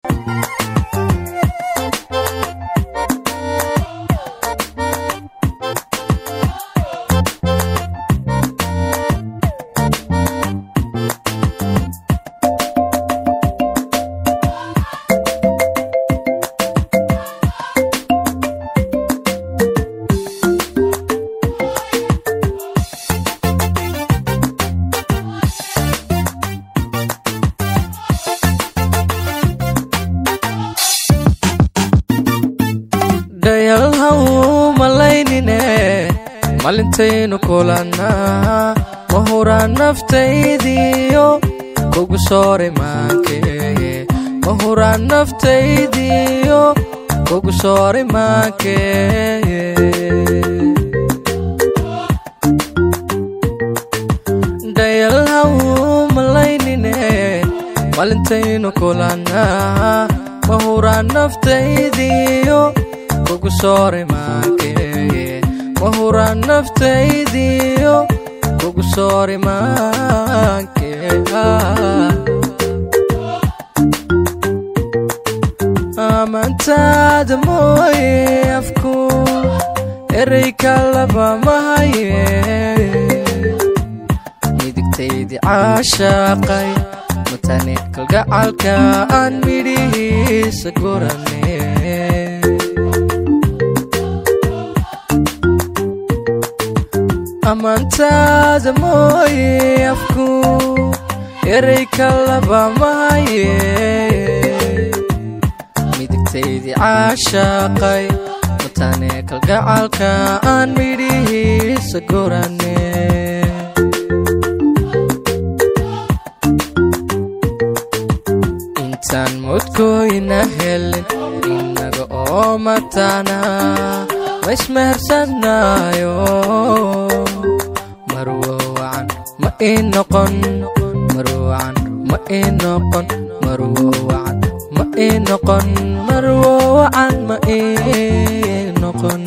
dhayalhaw malaynine malintaynu kulannaa ma huraan naftaydiyo kugu soore maankeye ma huraan naftaydiyo kugu soore maankeye dhayalhaw malaynine malintaynu kulannaa ma huraan naftaydiyo kugu soore maankeye ma huraan naftaydiyo kugu soore maankeye amantaada mooye afku erey kalaba mahaye midigtaydii caashaaqay matane kalgacalka aan midhihiisa gurane amantaada mooye afku erey kalaba mahaye midigtaydii caashaaqay matane kalgacalka aan midhihiisa gurane intaan mudkooyna helin innaga oo matana ma ismehersanaayo marwowacan ma ii noqon marwowacan ma ii noqon marwowacan ma ii noqon marwowacan ma ii noqon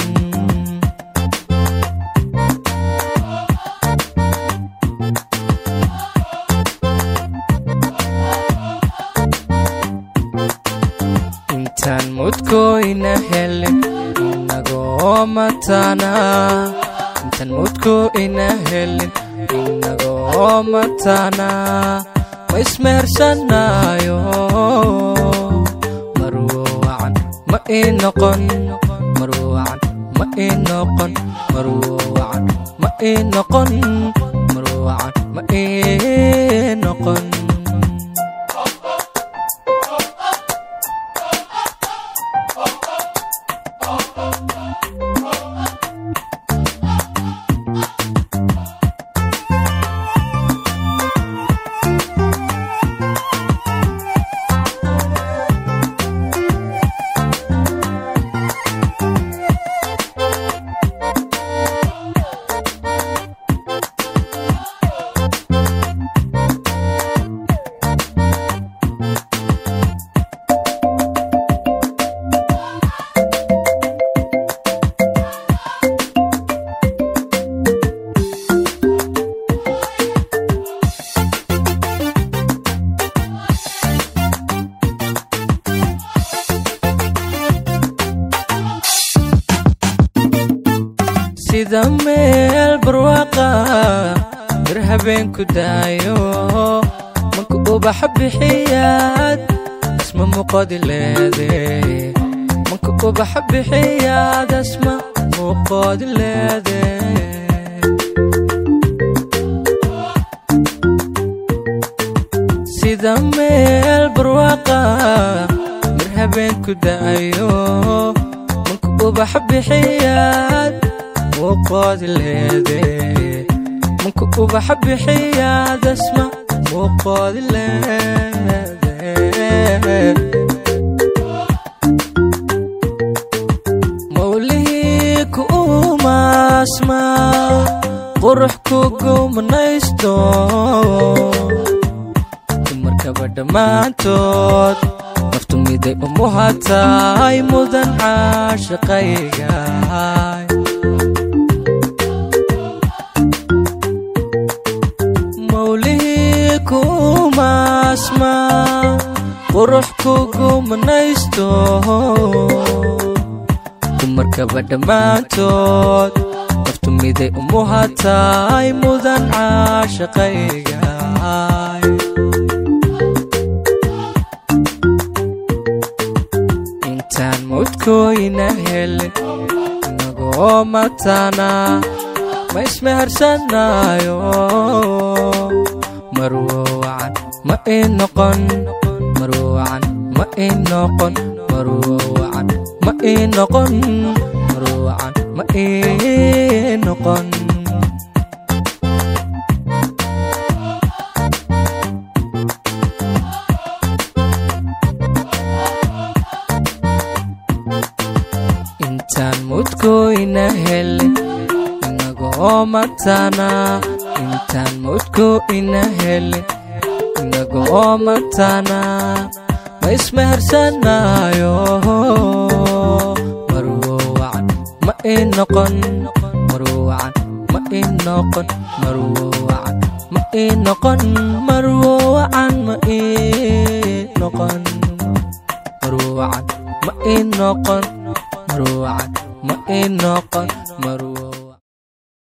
intaan mudkooyna helin inagoo matana intaan mudkooyna helin inagoo matana ma ismehersanaayo marwowacan ma ii noqon marwowacan ma ii noqon marwowacan ma ii noqon marwowacan ma ii noqon sida meel barwaaqa bir habeenku daayo manka ubaxa bixiyaad asma muuqadi leede manka ubaxa bixiyaad asma muuqadi leede sida meel barwaaqa bir habeenku daayo manka ubaxa bixiyaad muuqoodi leede manka ubaxa bixiyaad asma muuqoodi leede mawlihii ku umaasma qurux kugu manaysto dumarkaba dhammaantood naftu miday umuhataay mudan caashaqaygaay mawlihii kuumaasma qurux kugu manaysto dumarkaba dhammaantood naftu miday umuhataay mudan caashaqayga intaan mawdkooyna helin inagoo matana ma ismehersanaayo marwowacan ma ii noqon marwowacan ma ii noqon marwowacan ma ii noqon marwowacan ma ii noqon intaan mudkooyna helin inagoo matana intaan mudkooyna helin inagoo matana ma ismehersanaayo marwowacan ma ii noqon marwowacan ma ii noqon marwowacan ma ii noqon marwowacan ma ii noqon marwowacan ma ii noqon marwowacan ma ii noqon marwo